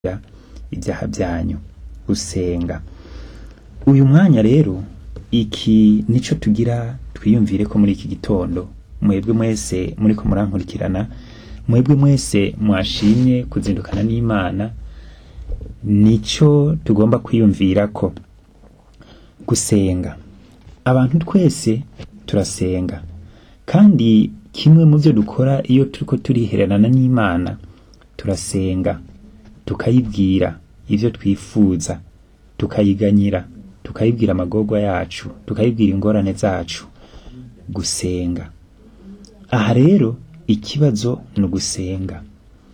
ibyaha byanyu gusenga uyu mwanya rero iki nico tugira twiyumvire ko muri iki gitondo mwebwe mwese muriko murankurikirana mwebwe mwese mwashimye kuzindukana n'imana nico tugomba kwiyumvira ko gusenga abantu twese turasenga kandi kimwe mu byo dukora iyo turiko turihererana n'imana turasenga tukayibwira ivyo twifuza tukayiganyira tukayibwira amagorwa yacu tukayibwira ingorane zacu gusenga aha rero ikibazo ni ugusenga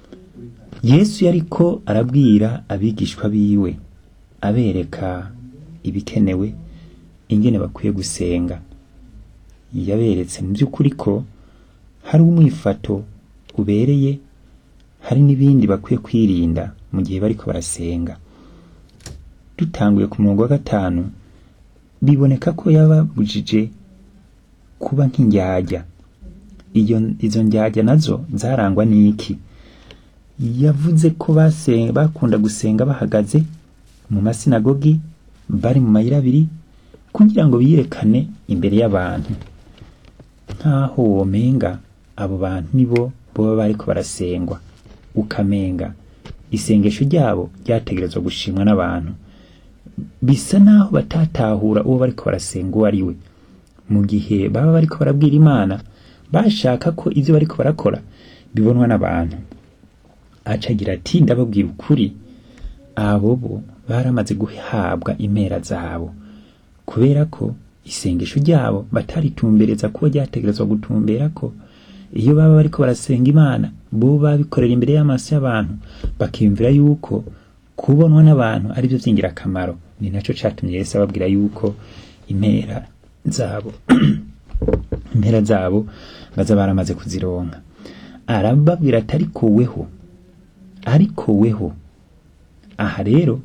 yesu yariko arabwira abigishwa biwe abereka ibikenewe ingene bakwiye gusenga yaberetse mu by'ukuri ko hari umwifato ubereye hari n'ibindi bakwiye kwirinda mu gihe bariko barasenga dutanguye ku murongo wa gatanu biboneka ko yababujije kuba nk'indyarya iyo izo ndyarya nazo zarangwa n'iki yavuze ko basenga bakunda gusenga bahagaze mu masinagogi bari mu mayira abiri kugira ngo biyerekane imbere y'abantu nk'aho womenga abo bantu nibo boba bariko barasengwa ukamenga isengesho ryabo ryategerezwa gushimwa n'abantu bisa naho batatahura uwo bariko barasenga uwo ari we mu gihe baba bariko barabwira imana bashaka ko ivyo bariko barakora bibonwa n'abantu aca agira ati ndababwira ukuri abo bo baramaze guhabwa impera zabo kubera ko isengesho ryabo bataritumbereza kuba ryategerezwa gutumbera ko iyo baba bariko barasenga imana bo babikorera imbere y'amaso y'abantu bakiyumvira yuko kubonwa n'abantu ari byo vy'ingirakamaro ni naco catumye yesu ababwira yuko impera zabo impera zabo baza baramaze kuzironka arababwira ati ariko weho ariko weho aha rero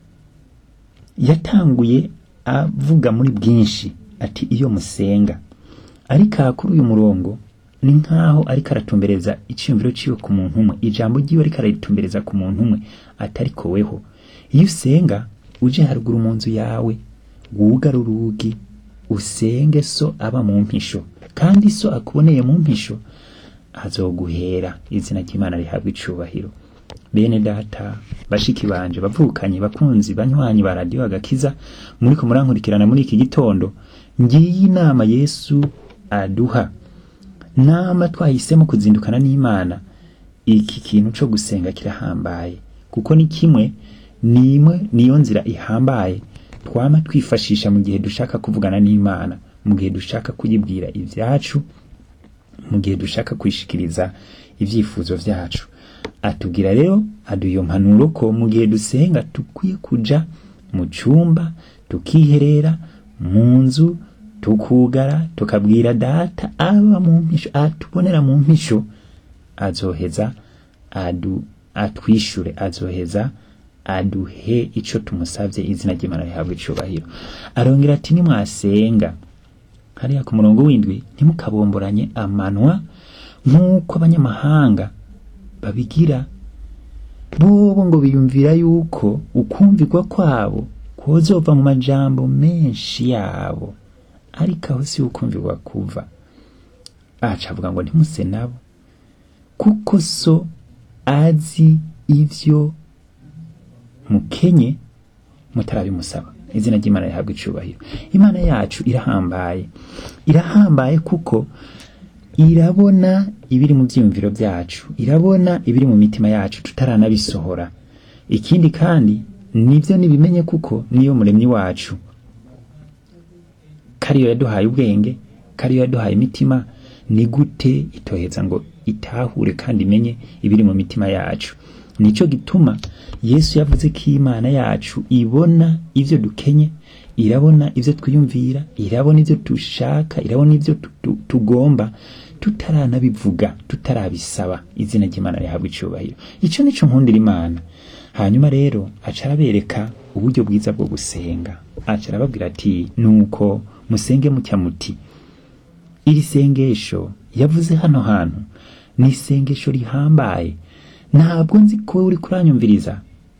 yatanguye avuga muri bwinshi ati iyo musenga ariko aha kuri uyu murongo ni nk'aho ariko aratumbereza iciyumviro ciwe ku muntu umwe ijambo ryiwe ariko araritumbereza ku muntu umwe ati ariko weho iyo usenga uje haruguru mu nzu yawe wugara urugi usenge so aba mu mpisho kandi so akuboneye mu mpisho azoguhera izina ry'imana rihabwa icubahiro bene data bashiki banje bavukanye bakunzi banywanyi ba radiyo agakiza muriko murankurikirana muri iki gitondo ngiyi inama yesu aduha nama twahisemo kuzindukana n'imana iki kintu co gusenga kirahambaye kuko ni kimwe nimwe niyo nzira ihambaye twama twifashisha mu gihe dushaka kuvugana n'imana mu gihe dushaka kuyibwira ivyacu mu gihe dushaka kwishikiriza ivyifuzo vyacu atubwira rero aduha iyo mpanuro ko mu gihe dusenga dukwiye kuja mu cumba tukiherera mu nzu tukugara tukabwira data aba mu mpisho atubonera mu mpisho azoheza adu atwishure azoheza aduhe ico tumusavye izina ry'imana rihabwa icubahiro arongera ati nimwasenga hariya ku murongo w'indwi ntimukabomboranye amanwa nk'uko abanyamahanga babigira bobo ngo biyumvira yuko ukumvirwa kwabo kozova mu majambo menshi yabo ariko aho si ukumvirwa kuva aca avuga ngo ntimuse nabo kuko so azi ivyo mukenye mutarabimusaba izina ry'imana rihabwa icubahiro imana yacu irahambaye irahambaye kuko irabona ibiri mu vyiyumviro vyacu irabona ibiri mu mitima yacu tutaranabisohora ikindi kandi nivyo nibimenye kuko niyo muremyi wacu kariyo yaduhaye ubwenge kariyo yaduhaye imitima ni gute itoheza ngo itahure kandi imenye ibiri mu mitima yacu nico gituma yesu yavuze ko imana yacu ibona ivyo dukenye irabona ivyo twiyumvira irabona ivyo dushaka irabona ivyo tugomba tutaranabivuga tutarabisaba izina ry'imana rihabwa icubahiro ico nico nkundira imana hanyuma rero aca arabereka uburyo bwiza bwo gusenga aca arababwira ati nuko musenge mutya muti iri sengesho yavuze hano hantu ni isengesho rihambaye ntabwo nzi ko uri kuranyumviriza